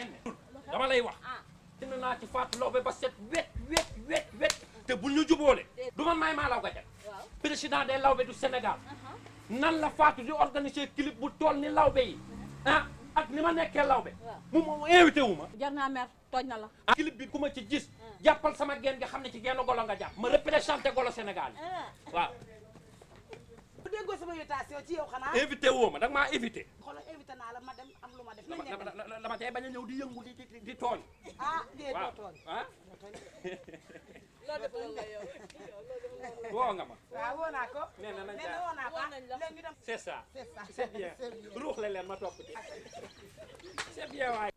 ngeen ne dama lay wax dina naa ci Fatou Laobé ba set wet wet wet wet te bul ñu jubóole du man maay maa law ga jag président des Laobé du Sénégal nan la Fatou di organiser clip bu toll ni Laobé yi ah ak ni ma nekkee Laobé mu mu invité wu ma jar naa mer tooñ na la ah clip bi ku ma ci gis jàppal sama geen nga xam ne ci genn golo nga jàpp ma représenté golo Sénégal yi waaw bu déggoo sama invitation ci yow xanaa invité woo ma da nga maa invité xoolal invité naa la ma dem am lu ma def dama nañ leen dem dama dama tey bañ a ñëw di yëngu di di di tooñ ah dee doo waaw tooñ ah loolu def loolu la yow woo nga ma waaw woo naa ko nee na nañ nee na jaar woo naa ko Woo nañ la. léegi ñu dem c'est ça c'est ça c'est bien c'est bien ruux le leen ma topp ci c'est bien waay